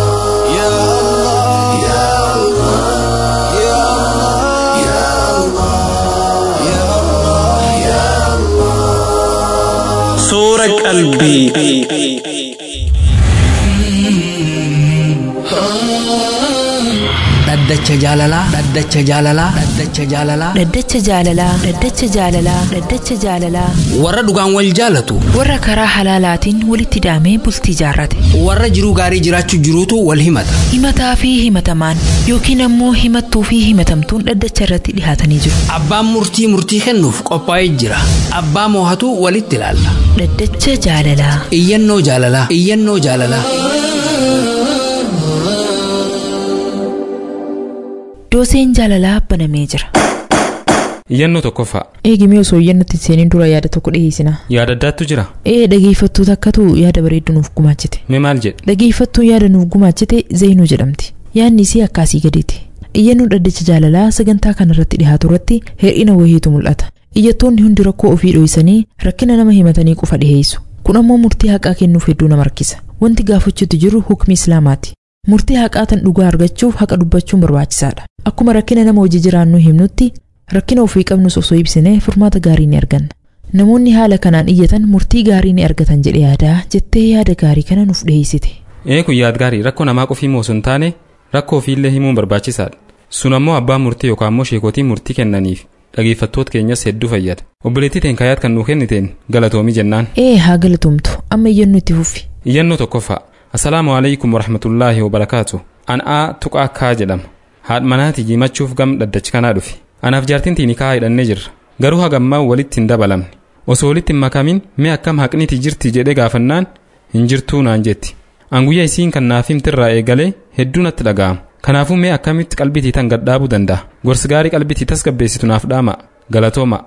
Soora qalbii. dhaddacha jaalalaa dhaddacha jaalalaa dhaddacha jaalalaa Dhaddacha jaalalaa Dhaddacha jaalalaa Dhaddacha jaalalaa warra dhugaan wal jaalatu warra karaa halaalaatiin walitti hidhamee bultii jaarrate warra jiruu gaarii jiraachuu jiruutu wal himata himataa fi himatamaan yookiin ammoo himattuu fi himatamtuun dhaddacha irratti dhihaatanii jiru abbaan murtii murtii kennuuf qophaa'ee jira abbaa moohatu walitti ilaalla Dhaddacha jaalalaa iyyannoo jaalalaa iyyannoo jaalalaa dooseen jaalalaa banamee jira iyyannoo tokkoffaa eegimee osoo iyyannootti seeniin dura yaada tokko dhiheessina yaada addaattu jira ee dhageeffattoota akkatu yaada bareedu nuuf gumaachite mee maal jedhe dhageeffattuun yaada nuuf gumaachite zeenuu jedhamti yaadni isii akkaasii gadiiti iyyannoon dhaddacha jaalalaa sagantaa kana irratti dhihaatu irratti hir'ina wahiitu mul'ata iyyattoonni hundi rakkoo ofii dho'isanii rakkina nama himatanii qofa dhiheessu kun ammoo murtii haqaa kennuuf hedduu nama rakkisa wanti gaafachuutti jiru hukmi islaamaati murtii haqaa tan dhugaa argachuuf haqa dubbachuun barbaachisaadha akkuma rakkina nama hojii jiraannuu himnutti rakkina ofii qabnus osoo ibsine furmaata gaarii ni arganna namoonni haala kanaan iyyatan murtii gaarii ni argatan jedhe yaadaa jettee yaada gaarii kana nuuf dhiheessite ee kun yaad gaarii rakkoo namaa qofii moo sun taane rakkoo ofiillee himuun barbaachisaadha sun ammoo abbaan murtii yookaan ammoo sheekotiin murtii kennaniif dhageeffattoota keenyas hedduu fayyada obboleettii teen kaayaat kan nuu kenniteen galatoomii jennaan ee haa galatoomtu amma iyyannoo itti fuffi iyyannoo tokkoffaa assalaamu alaikum warahmatullaahi wabarakaatu an'aa tuqaa kaa jedhama haadha manaati jimachuuf gam dhaddachi kanaa dhufe anaaf jaartiin tiini kaa hidhannee jirra garuu hagammaa walitti hin dabalamne osoo walitti hin makamin mee akkam haqniti jirti jedhe gaafannaan hin jirtuu naan jetti an guyyaa isiin kan naaf himtirraa eegalee hedduu natti dhaga'ama kanaafuu mee akkamitti qalbitii tan gadhaabuu danda'a gorsi gaarii qalbitii tasgabbeessitu naaf dhaama galatooma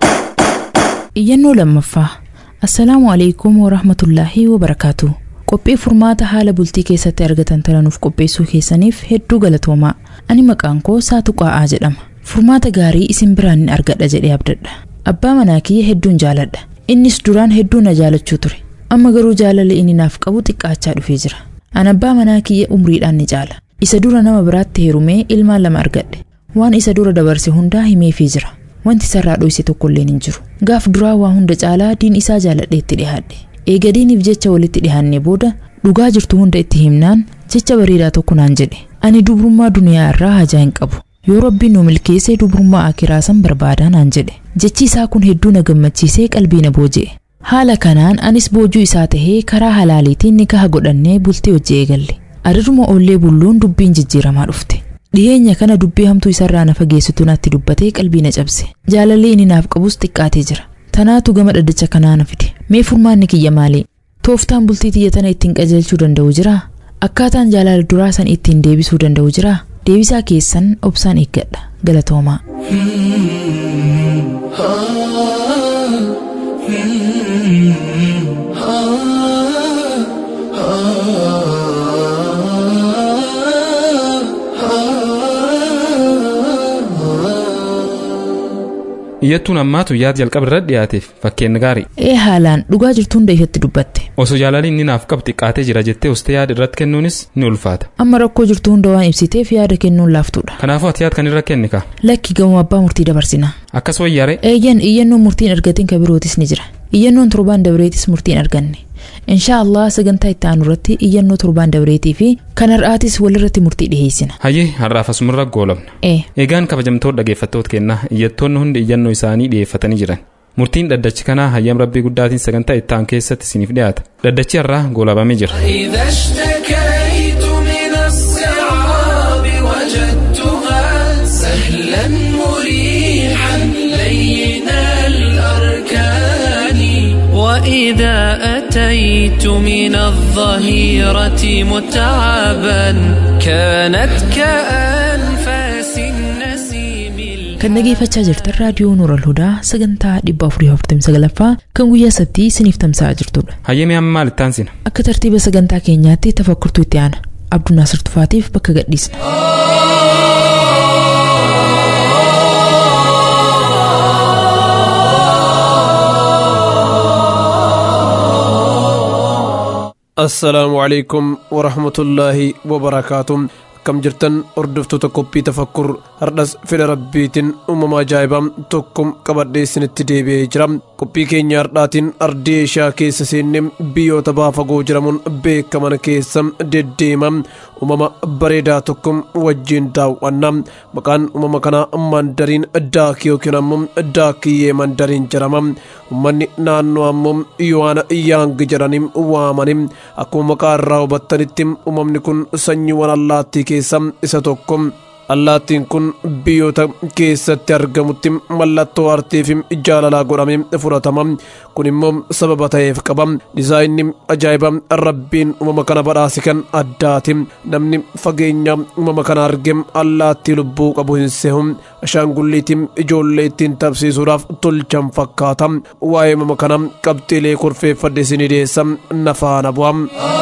iyyannoo lammaffaa assalaamu alaikum warahmatullaahi wabarakaatu qophii furmaata haala bultii keessatti argatan tananuuf qopheessuu keessaniif hedduu galatoomaa ani maqaan koo saatu qaa'aa jedhama furmaata gaarii isin biraan ni argadha jedhee abdadha abbaa manaa kiyya hedduun jaaladha innis duraan hedduu na jaalachuu ture amma garuu jaalala inni naaf qabu xiqqaachaa dhufee jira an abbaa manaa kiyya umriidhaan ni caala isa dura nama biraatti heerumee ilmaan lama argadhe waan isa dura dabarse hundaa himeefii jira wanti isarraa dhoyse tokkolleen hin jiru gaaf duraa waa hunda caalaa diin isaa jaaladheetti dhihaadhe eega diiniif jecha walitti dhihaanne booda dhugaa jirtu hunda itti himnaan jecha bareedaa tokko naan jedhe ani dubrummaa duniyaa irraa hajaa hin qabu yoo rabbiin nu milkeessee dubrummaa akiraa san barbaadaa naan jedhe jechi isaa kun hedduu na gammachiisee qalbii na booji'e haala kanaan anis boojuu isaa tahee karaa halaaliitiin nikaha godhannee bultii hojii eegalle adaduma oollee bulluun dubbiin jijjiiramaa dhufte dhiyeenya kana dubbii hamtuu isarraa na fageessitu natti dubbatee qalbii na cabse jaalalli inni naaf qabus xiqqaatee jira tanaatu gama dhaddacha kanaa na fide mee furmaanni kiyya maali tooftaan bultii tiyya tana ittiin qajeelchuu danda'u jiraa akkaataan jaalala duraa san ittiin deebisuu danda'u jiraa deebisaa keessan obsaan eeggadha galatoomaa iyyattuun ammaatu yaada jalqaba irra dhiyaateef fakkeenya gaarii ee haalaan dhugaa jirtuun ifatti dubbatte osoo jaalaliin inni naaf qabu xiqqaatee jira jettee ustee yaada irratti kennuunis ni ulfaata amma rakkoo jirtu hunda waan ibsiteef yaada kennuun laaftuudha kanaafuu ati yaada kan irra kenni ka lakki gamoo abbaa murtii dabarsina akkas wayyaare eeyyan iyyannoon murtiin argatiin ka birootis ni jira iyyannoon torbaan dabreetis murtiin arganne inshaa allah sagantaa itti aanu irratti iyyannoo torbaan dabreetii fi kan har'aatis walirratti murtii dhiheessina hayyee har'aaf asumarra goolabna ee eegaan kabajamtoota dhaggeeffattoota kennaa iyyattoonni hundi iyyannoo isaanii dhiyeeffatanii jiran murtiin dhaddachi kanaa hayyam rabbii guddaatiin sagantaa itti aanu keessatti isiniif dhiyaata dhaddachi har'aa goolabamee jira إذا اشتكيت من الصعاب وجدتها سهلا مريحا لين الأركان وإذا أتيت من الظهيرة متعبا كانت كأنفاس النسيم kan dhageeffachaa jirtan raadiyoo nuural hudaa sagantaa 449 kan guyyaa sabtii isiniif tamsa'aa jirtudha hayyee amma maal itti aansina akka tartiiba sagantaa keenyaatti tafakkurtuu itti aana abduu naasir tufaatiif bakka gadhiisna assalaamu calaykum waraxmatullaahi wabarakaatu akkam jirtan hordoftoota qophii tafakkur hardhas fedha rabbiitiin uumama ajaa'ibaa tokko qabadhee isinitti deebi'ee jira qophii keenya hardhaatiin ardii eeshiyaa keessa seenne biyyoota baafagoo jedhamuun beekaman keessa deddeema uumama bareedaa tokko wajjiin daawwanna maqaan uumama kanaa mandariin daakii yookiin ammoo daakiyyee mandariin jedhama uummanni naannoo ammoo yohaana yaang jedhanii waamani akkuma maqaa irraa hubattanitti uumamni kun sanyiiwwan allaattii keessa isa tokko allaattiin kun biyyoota keessatti argamutti mallattoo aartii fi jaalalaa godhamee fudhatama kun immoo sababa ta'eef qaba dizaayinni ajaa'iba rabbiin uumama kana badhaase kan addaati namni fageenya uumama kana arge allaattii lubbuu qabu hin sehu ashaangulliitiin ijoollee ittiin taphsiisuudhaaf tolchan fakkaata waa'ee uumama kana qabxiilee kurfeeffadhe isinii dhiyeessa nafaana bu'a.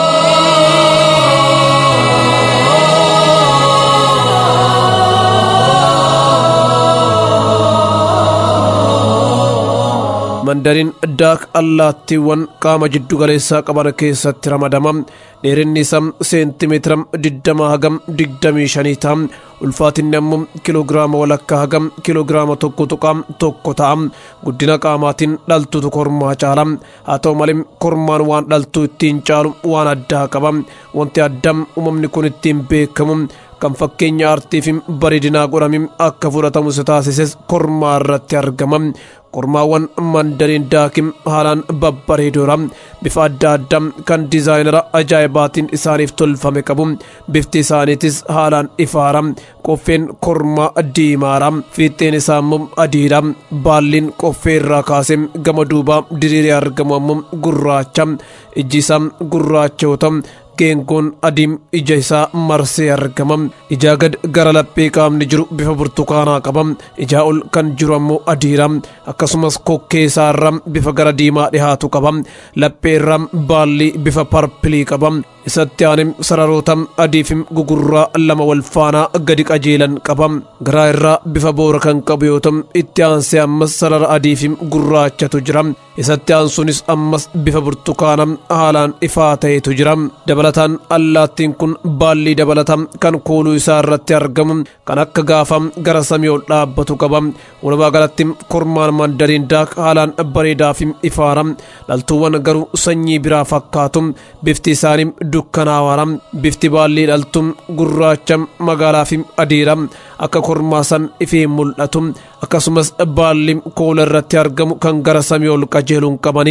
mandariin daak allaattiiwwan qaama jiddu galeessaa qaban keessatti ramadama dheerinni isaa seentimeetira digdama hagam digdamii shanii ta'a ulfaatinni ammoo kiloogiraama walakkaa hagam kiloogiraama tokko tuqaa tokko ta'a guddina qaamaatiin dhaltuutu kormaa caala haa ta'u malee kormaan waan dhaltuu ittiin caalu waan addaa qaba wanti addam uumamni kun ittiin beekamu kan fakkeenya aartii fi bareedinaa godhame akka fudhatamu isa taasises kormaa irratti argama kormaawwan mandariin daakim haalaan babbareedoodha bifa adda addaa kan diizaayinara ajaa'ibaatiin isaaniif tolfame qabu bifti isaaniitis haalaan ifaara qoffeen kormaa diimaadha fiixeen isaa immoo adiidha baalliin qoffee irraa kaasee gama duubaa diriiree argamu ammoo gurraacha ijji isaa gurraacha yoo ta'u geengoon adiin ija isaa marsee argama ijaa gad gara laphee qaamni jiru bifa burtukaanaa qaba ijaa ol kan jiru ammoo adiidha akkasumas kokkee isaa irra bifa gara diimaa dhihaatu qaba laphee irra baalli bifa parpilii qaba isatti aanee sararoota adii fi gugurraa lama wal faanaa gadi qajeelan qaba garaa irraa bifa boora kan qabu yoo ta'u itti aansee ammas sarara adii fi gurraachatu jira isatti aansuunis ammas bifa burtukaana haalaan ifaa ta'etu jira dabalataan allaattiin kun baallii dabalata kan kooluu isaa irratti argamu kan akka gaafa gara samii ol dhaabbatu qaba walumaa galatti kormaan mandariin daak haalaan bareedaa fi ifaara dhaltuuwwan garuu sanyii biraa fakkaatu bifti isaanii dukkanaawaara bifti baallii dhaltu gurraacha magaalaa fi adiidha akka kormaa san ifee mul'atu akkasumas baalli koola irratti argamu kan gara samii ol qajeeluun qabani.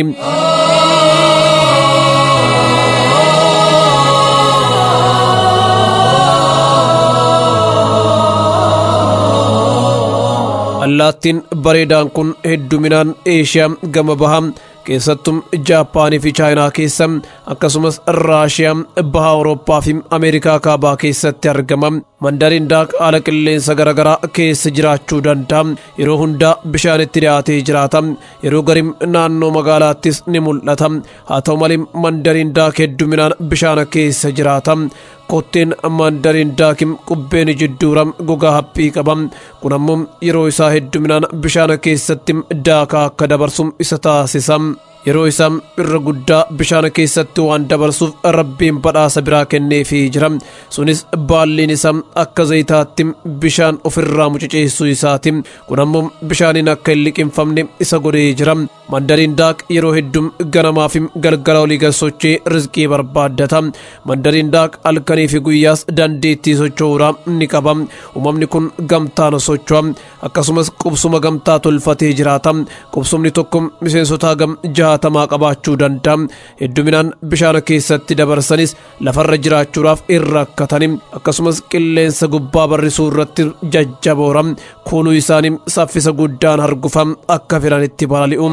allaattiin bareedaan kun hedduminaan eeshiyaa gama bahaa keessattuu jaapaanii fi chaayinaa keessa akkasumas raashiyaa baha awurooppaa fi ameerikaa kaabaa keessatti argama mandariin daak haala qilleensa garaagaraa keessa jiraachuu danda'a yeroo hundaa bishaanitti dhiyaatee jiraata yeroo garim naannoo magaalaattis ni mul'ata haa ta'u malee mandariin daak hedduminaan bishaan keessa jiraata kotteen maandariin daakim qubbeen jidduuram gogaa haphii qabam kun ammoo yeroo isaa hedduminaan bishaan keessatti daakaa akka dabarsu isa taasisa yeroo isaa irra guddaa bishaan keessatti waan dabarsuuf rabbiin badhaasa biraa kenneefii jira sunis baalliin isaa akka zayitaatti bishaan ofirraa mucuceessuu isaati kun ammoo bishaaniin akka hin liqinfamne isa godhee jira mandariin daak yeroo hedduu ganamaa fi galgala olii galsochee rizqii barbaaddata mandariin daak halkanii fi guyyaas dandeettii socho'uuraa ni qaba uumamni kun gamtaan socho'a akkasumas qubsuma gamtaa tolfatee jiraata qubsumni tokko miseensota hagam jaatamaa qabaachuu danda'a hedduminaan bishaan keessatti dabarsanis lafarra jiraachuudhaaf hin rakkatani akkasumas qilleensa gubbaa barrisuu irratti jajjaboora kuunuu isaanii saffisa guddaan hargufa akka fedhanitti balali'u.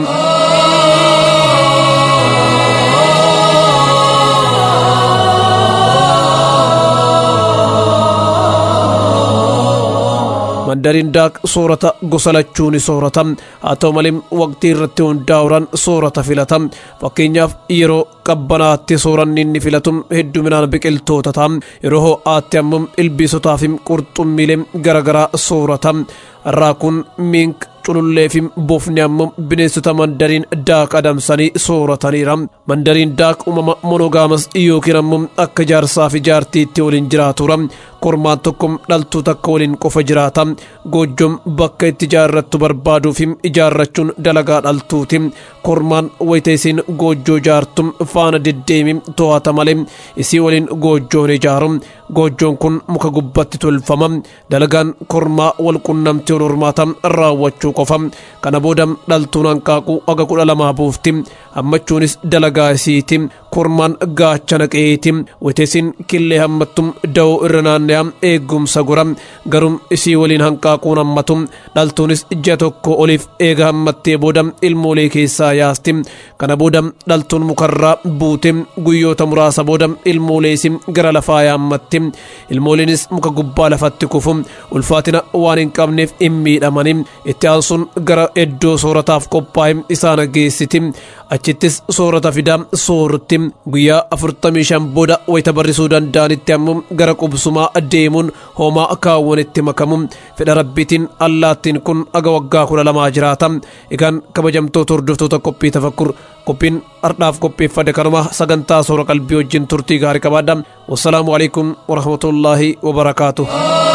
mandariin daak soorata gosa lachuu ni soorata haa ta'u malee waqtii irratti hundaa'uudhaan soorata filata fakkeenyaaf yeroo qabbanaatti sooranni inni filatu hedduminaan biqiltoota ta'a yeroo ho'aatti ammoo ilbiisotaa fi qurxummiilee garaagaraa soorata raakuun miink culullee fi bofni ammoo bineensota mandariin daak adamsanii soorataniira mandariin daak uumama monogaamas yookiin ammoo akka jaarsaa fi jaartiitti waliin jiraatuura kormaan tokko dhaltuu takka waliin qofa jiraata goojjoon bakka itti ijaarrattu barbaaduuf ijaarrachuun dalagaa dhaltuuti kormaan wayita isiin goojjoo jaartu faana deddeemi to'ata malee isii waliin goojjoon ijaaru goojjoon kun muka gubbatti tolfama dalagaan kormaa wal qunnamtii wal hormaata raawwachuu qofa kana booda dhaltuun hanqaaquu aga kudha lamaa buufti hammachuunis dalagaa isiiti kormaan gaachana qe'eeti wayita isiin killee hammattu da'oo irra naanna'aa eegumsa gora garuu isii waliin hanqaaquun hammatu dhaltuunis ji'a tokko oliif eega hammattee booda ilmoolee keessaa yaasti kana booda dhaltuun mukarraa buute guyyoota muraasa booda ilmoolees gara lafaa yaammatti ilmooleenis muka gubbaa lafatti kufu ulfaatina waan hin qabneef hin miidhamani itti aansuun gara iddoo soorataaf qophaa'e isaan geessiti achittis soorata fidaa soorutti guyyaa afurtamii shan booda wayita barrisuu danda'anitti ammoo gara qubsumaa deemuun homaa kaawwanitti makamu fedha rabbiitiin allaattiin kun aga waggaa kudha lamaa jiraata egaan kabajamtoota hordoftoota qophii tafakkur qophiin ardhaaf qopheeffade kanuma sagantaa soora qalbii wajjin turtii gaarii qabaadha wassalaamu alaikum warahmatullaahi wabarakaatuh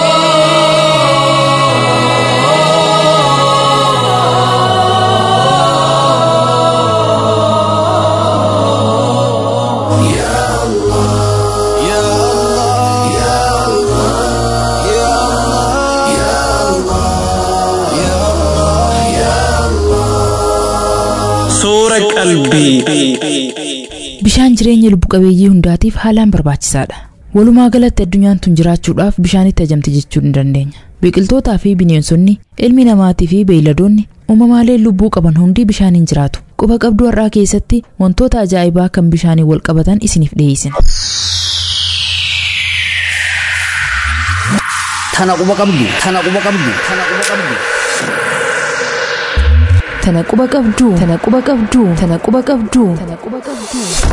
Soora qalbii. Bishaan jireenya lubbu qabeeyyii hundaatiif haalaan barbaachisaadha. Walumaa galatti addunyaan tun jiraachuudhaaf bishaanitti ajamte jechuu ni dandeenya. Biqiltootaa fi bineensonni, ilmi namaatii fi beeyladoonni uumamaalee lubbuu qaban hundi bishaaniin jiraatu. Quba qabduu har'aa keessatti wantoota ajaa'ibaa kan bishaaniin wal qabatan isiniif dhiyeessina. Tana quba qabdu, tana quba qabdu, tana quba qabdu. Tana quba qabduu, tana quba qabduu, tana quba qabduu, tana quba qabduu.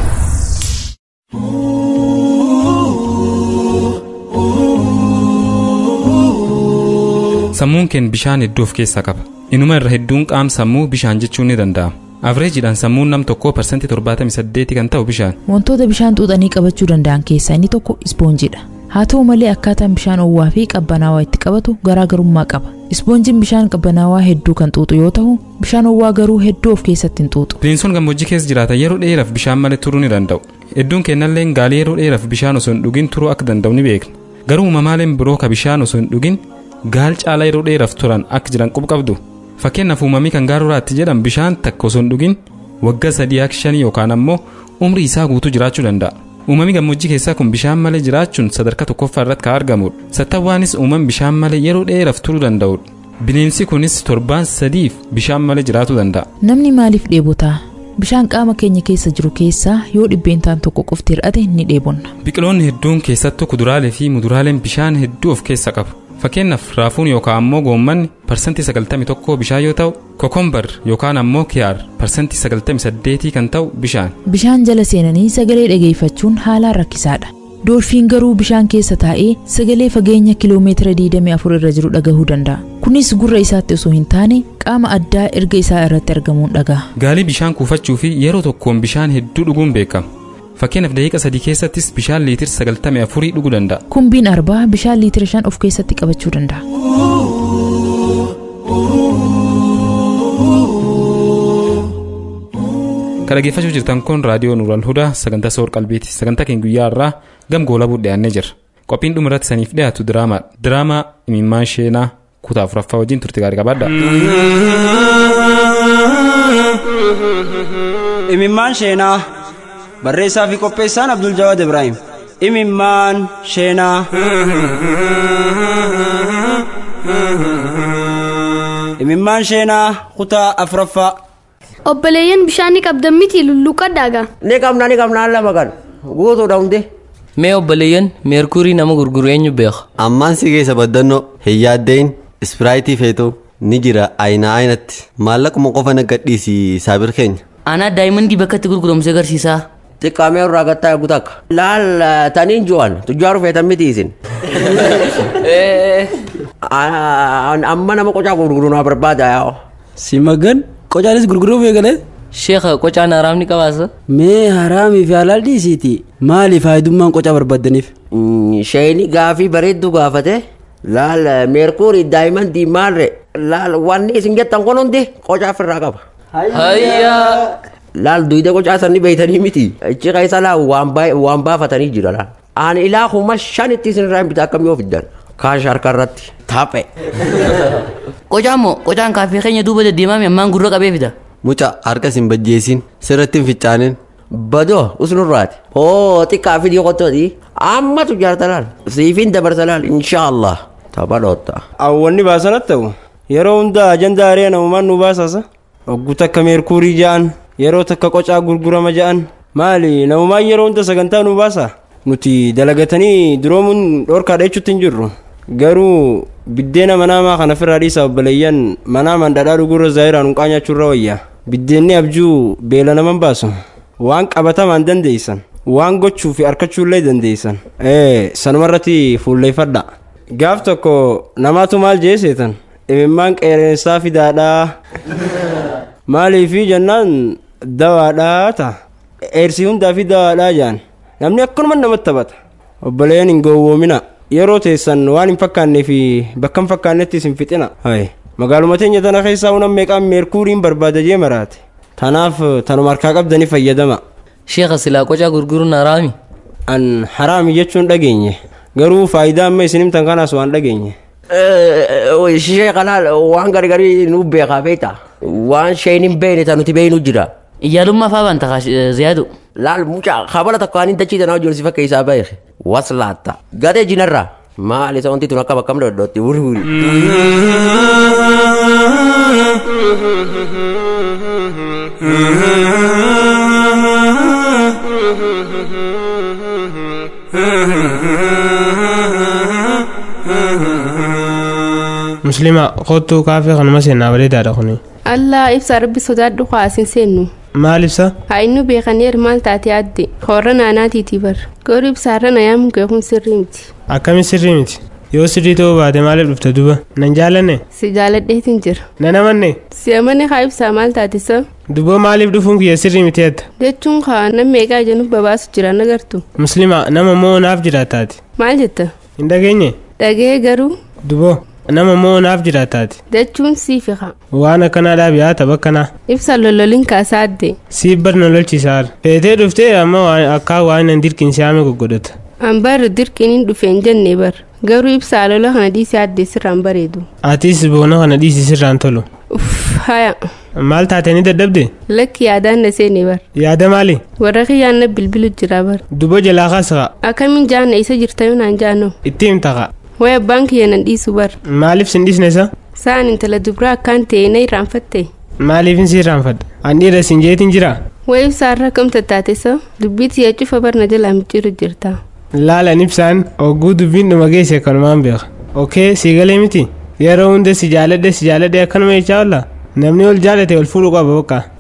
Sammuun keen bishaan hedduu of keessaa qaba. Inuma irra hedduun qaam sammuu bishaan jechuun ni danda'ama. Avreejiidhaan sammuun nam tokkoo parsantii 78 kan ta'u bishaan. Wantoota bishaan xuuxanii qabachuu danda'an keessaa inni tokko ispoonjiidha. Haa ta'u malee akkaataan bishaan owwaa fi qabbanaawaa itti qabatu garaagarummaa qaba. Ispoonjiin bishaan qabbanaawaa hedduu kan xuuxu yoo ta'u, bishaan owwaa garuu hedduu of keessatti hin xuuxu. Bineensonni gammoojjii keessa jiraatan yeroo dheeraaf bishaan malee turuu ni danda'u. Hedduun kennallee gaalii yeroo dheeraaf bishaan osoo hin dhugin turuu akka danda'u ni beekna. Garuu uumamaaleen biroo ka bishaan osoo hin dhugin gaal caalaa yeroo dheeraaf turan akka jiran quba qabdu. Fakkeenyaaf uumamii kan gaaruraatti jedhan bishaan takka osoo hin dhugin waggaa sadii akka shanii yookaan ammoo umrii isaa guutuu jiraachuu danda'a. Uumamii gammoojjii keessaa kun bishaan malee jiraachuun sadarkaa tokkoffaa irratti kan argamudha. Sattawwaanis uumam bishaan malee yeroo dheeraaf turuu danda'udha. Bineensi kunis torbaan sadiif bishaan malee jiraachuu danda'a. Namni maaliif dheebotaa? Bishaan qaama keenya keessa jiru keessaa yoo dhibbeentaan tokko qofti hir'ate ni dheebonna. Biqiloonni hedduun keessattuu kuduraalee fi muduraaleen bishaan hedduu of keessa qabu. Fakkeenyaaf raafuun yookaan ammoo goommanni parsantii 91 bishaan yoo ta'u, kokombar yookaan ammoo kiyaar parsantii 98 kan ta'u bishaan. Bishaan jala seenanii sagalee dhageeffachuun haalaan rakkisaadha. doolfiin garuu bishaan keessa taa'ee sagalee fageenya kiloomeetira 24 irra jiru dhagahuu danda'a kunis gurra isaatti osoo hin taane qaama addaa erga isaa irratti argamuun dhaga'a gaalii bishaan kuufachuu fi yeroo tokkoon bishaan hedduu dhuguun beekama fakkeenyaaf daqiiqa sadii keessattis bishaan liitir 94 dhuguu danda'a kumbiin arbaa bishaan liitira 5 of keessatti qabachuu danda'a kan dhaggeeffachuu jirtan kun raadiyoo nuural hudaa sagantaa soor qalbiiti sagantaa keenya guyyaa irraa gam goolabuu dhiyaannee jira qophiin dhuma irratti saniif dhiyaatu diraamaa diraamaa imimmaan sheenaa kutaa afuraffaa wajjin turte gaarii qabaadha. imimmaan sheenaa barreessaa fi qopheessaan abdul jawaad ibraahim imimmaan sheenaa imimmaan sheenaa kutaa afuraffaa obboleeyyan bishaan ni qabdan miti lulluqadhaaga ni qabna ni qabna lama kan guutuudha hundi mee obboleeyyan meerkurii nama gurguru eenyu beeka ammaan si keessa baddannoo hin yaaddein ispiraayitii feetu ni jira ayina aynatti maallaquma qofa naggadhiisi saabir keenya anaa daa'imandii bakka itti gurguramse agarsiisaa xiqqaamee irraa gattaa eegu takka laal taniin ju'an tujjaaru feetan miti isin amma nama qocaa gurguru naa barbaada yaa si magan qocaanis gurguruu eegale sheekha qocaan haraamni qabaasa mee haraamii fi halaal dhiisiiti maali faayidummaan qocaa barbaadaniif sheeni gaafii bareedduu gaafate laal meerkuuri daa'imandii maalre laal wanni isin jettan kun hundi qocaa ofirraa qaba hayyaa laal duyda qocaa sanni beeytanii miti ichi keessa laa waan baafatanii jira laal ani ilaa kuma shanitti isin irraa hin bita akkamii of iddan kaash harka irratti taaphe qocaan moo qocaan kaaffee keenya duuba deddeemame ammaan gurra qabee fida muca harka sin bajjeesin sirratti hin ficcaanin badoo usnurraati oo xiqqaa fi dhiyoqottooti ammatu jaarta laal siifin dabarsa laal inshaallah taphaadhootta awwanni baasanat ta'u yeroo hunda ajandaa aree namumaan nu baasasa oggu takka meerkuurii ja'an yeroo takka qocaa gurgurama ja'an maali namumaan yeroo hunda sagantaa nu baasa nuti dalagatanii duroomuun dhorkaadha jechuutti hin jirru garuu biddeena manaamaa kana firraa dhiisa obboleeyyan manaa mandhadhaa dhugurra zaayiraan hunqaa nyaachuurra wayya biddeenni abjuu beela naman baasu waan qabatamaan dandeeysan waan gochuu fi harkachuullee dandeeysan ee sanumarratti fuulleeffadha gaaf tokko namaatu maal jee seetan imimmaan qeereensaa fidaadhaa maaliifi jennaan dawaadhaa ta'a eersii hundaa fi dawaadhaa jaan namni akkanuma namatti taphata obboleeyyan hin gowwoomina yeroo teessan waan hin fakkaannee fi bakka hin fakkaannetti isin fixina magaaluma teenya tana keessaa unan meeqaan meerkuuriin barbaada jee maraate tanaaf tanuma harkaa qabdanii fayyadama sheekha silaa qocaa gurguruun haraami an haraami jechuun dhageenye garuu faayidaa amma isin himtan kanaas waan dhageenye sheekha laal waan gargarii nu beekaa beekta waan sheen hin beekne ta nuti beeknu jira iyyaalummaa faa baan takaa ziyaadu laal mucaa kabala takka waan hin dachiitan hojii si fakkeessaa isaa beeke waslaatta gadee jinarraa maal isa wanti tun akka bakkam dhodhootti wuri wuri. muslima kottuu kaafee kanuma seenaa bareedaadha kuni allah ibsa rabbi sodaadhu kaasin seennu maal ibsa haa inni beekaneer maal taate adde horra naanaatiitii bar garuu ibsaarra nayaamu keekun sirrii miti akkami sirrii miti yoo sirrii ta'uu baate maaliif dhufte duba nan jaalanne si jaaladheetin jira nan amanne si amane haa ibsaa maal taate sa duba maaliif dhufuun kiyya sirrii miti jetta jechuun kaa nam meeqaa jenuf babaasu jira nagartu muslima nama moo naaf jiraataati maal jetta hin dhageenye dhagee garuu duboo nama moo naaf jiraataati jechuun siifiqa waan akkanaadhaaf yaa tapha akkanaa ibsa lololin kaasaa adde siif bar na lolchisaar feetee dhuftee amma akkaa waan nan dirqin siyaame goggodhata an barri dirqiniin dhufeen jenne bar garuu ibsaa lola kana dhiisee adde sirraan bareedu atis boona kana dhiisi sirraan tolu uff haya maal taatanii dadhabde lakki yaadaan na seene bar yaada maali warra kiyyaan na bilbilu jira bar dubo jalaa kaasaka akkamiin jaanna isa jirtayu naan jaanoo itti himtaqa way abbaan kiyya nan dhiisu bar maaliif sin dhiisne isa sa'an intala dubraa akkaan ta'e na irraanfatte maaliifin si irraanfadha an dhiira sin jeetin jira way ibsaarra kam tattaate sa dubbiiti yaa cufa bar na jalaa micciiru jirta laalan ibsaan ogguu dubbiin dhuma geesse kanumaan beeka okee sii galee miti yeroo hunda si jaaladhe si jaaladhe akkanuma jechaa oolla namni ol jaalate ol fuudhu qaba bakka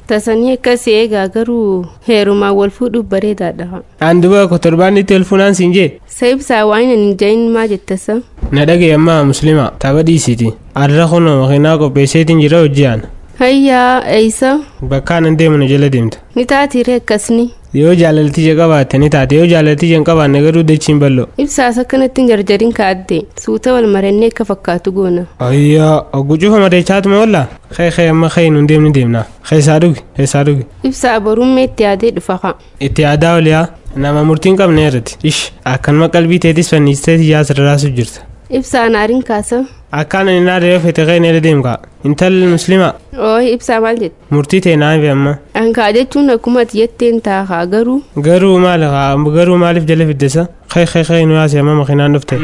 tasanii akkas eegaa garuu heerumaa wal fuudhuuf bareedaadha Aan duba ko torbaanitti ol funaan siin jee. sa ibsaa waan hin jahin maa jettasa Na dhagaye ammaa musliima tapha dhiisiiti. Arra kunoo makiinaa qopheesseetiin jira hojjaan. hayyaa eeysa Bakka anan deemu na jala deemta. ni taatiire akkasni Yoo jaalaltija qabaatte ni taate yoo jaalaltija hin qabaanne garuu dachiin bal'oo. ibsaas akkanatti hin jarjarin kaadde suuta wal marannee akka fakkaatu goona Ayyaa oggu cufa madeechaatuma walla. Kee kee amma kee nun deemni deemna. Keessaa dhugi keessaa dhugi. ibsaa borummee itti yaadee dhufa ka Itti yaadaa oliyaa nama murtiin qabne irratti. Ish akkanuma qalbii teetis fanniistee yaa sirraasuuf jirta. ibsaa naariin kaasa Akkaan ani naa deemee fete kee neela deemka. Intalli musliima ooyi ibsaa maal jette murtii ta'e naa fi amma. ankaa jechuun akkuma ati jetteen taakaa garuu Garuu maal garuu maaliif jala fiddesa? Kee kee kee nu yaase amma makiinaan dhufte.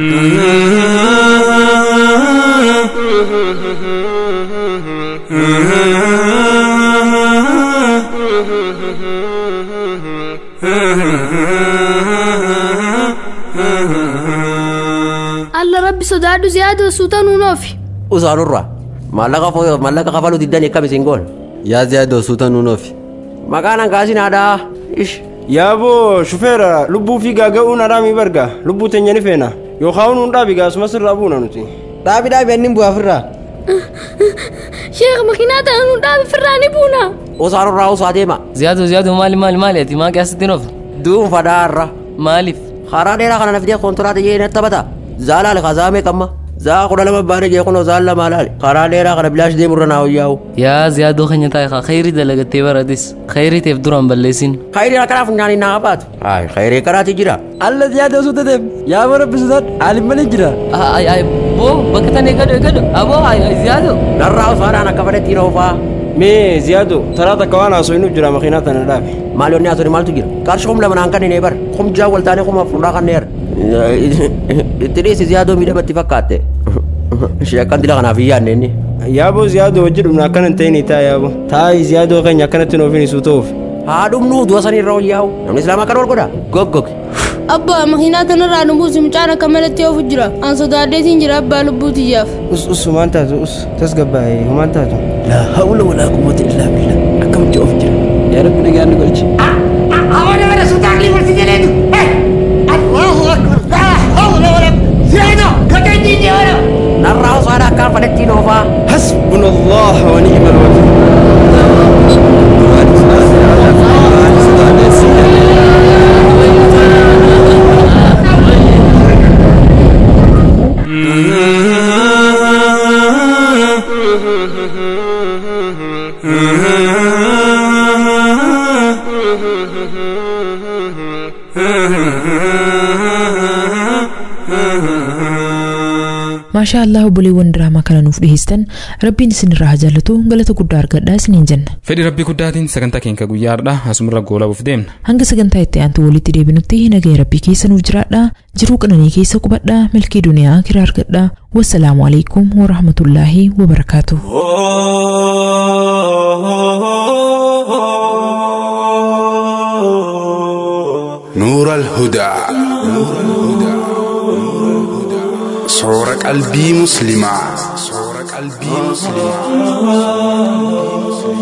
alla rabbi sodaadhu ziyaada suuta nuun oofi usaanurra maallaqa fo- maallaqa kafaluu diddan akkam isin goon yaa ziyaadoo suuta nuun oofi maqaan hangaasin haadhaa ish yaaboo shufeera lubbuu fi gaaga'uun araamii barga lubbuu teenya ni feena yookaan nuun dhaabi gaasumas irraa buuna nuti dhaabi dhaabi annin bu'aa firraa sheekh makiinaa tana nuun dhaabi firraa ni buuna usaanurraa usaa deema Ziyaadu ziyaadu maali maali maali ati maa keessatti nuuf? duunfadhaarra Maaliif? karaa dheeraa kana nafidee kontiraata jee natti taphata zaalaale kazaamee qamma zaa kudha lama baane jee kunoo zaal lama laale karaa dheeraa kana bilaash deemurra naa hoyyaa'u Yaa ziyaaduu keenya taa'e kaa khayrii dalagattee baratis khayrii teef duraan balleessin. khayrii akkanaaf nyaanii naa qabaatu ay khayrii karaati jira alla ziyaada suuta deem yaa bara bisuudhaan aalin malee jira Ay ay boo bakka tan eeggadhu eeggadhu aboo ay ay ziyaadu. narraa usaadhaan akka fadhetti roofaa mee ziyaado taraa takka waan haasoo inni jira makiinaa tana dhaabe maal yoonni haasoni maaltu jira qarshi kum lama naan kanneen bar kum jaa waltaanee kuma fuudhaa kanneer itti dhiisi ziyaadoo miidhamatti fakkaatte sheekkan dila kanaaf hin yaadne inni yaaboo ziyaadoo wajji dhumna akkana hin ta'in taa yaaboo taa'ii ziyaadoo keenya akkanatti nuufin isuu ta'uuf haa dhumnuu du'a sanii irra hoyyaa'u namni islaamaa kan ol godha goggog abbaa makiinaa tanarraa nu buusi mucaan akka malatti oofu jira an sodaaddeetiin jira abbaa lubbuu tiyyaaf us us humaan taatu us tasgabbaa'ee humaan taatu laa hawla walaa quwwata illaa billah akkamitti of jira yaa rabbi nagaan nu galchi أولا ولا سلطان لي ورثي جليده الله أكبر لا حول ولا زيادة كتنجيني ولا narraa usaadhaa akkaan fadhetti roofaa حسبنا الله ونعم الوكيل maashaa allah obboleewwan diraamaa kana nuuf dhiheessan rabbiin isinirraa haa jaallatu galata guddaa argadhaa isiniin jenna fedhi rabbii guddaatiin sagantaa keenya guyyaadha asumarra goolabuuf deemna hanga sagantaa itti aantu walitti deebinutti nagaya rabbii keessa nuuf jiraadhaa jiruu qananii keessa qubadhaa milkii duniyaa kiraa argadhaa wassalaamu alaikum warahmatullaahi wabarakaatu نور الهدى صور قلبي مسلمة صور قلبي مسلمة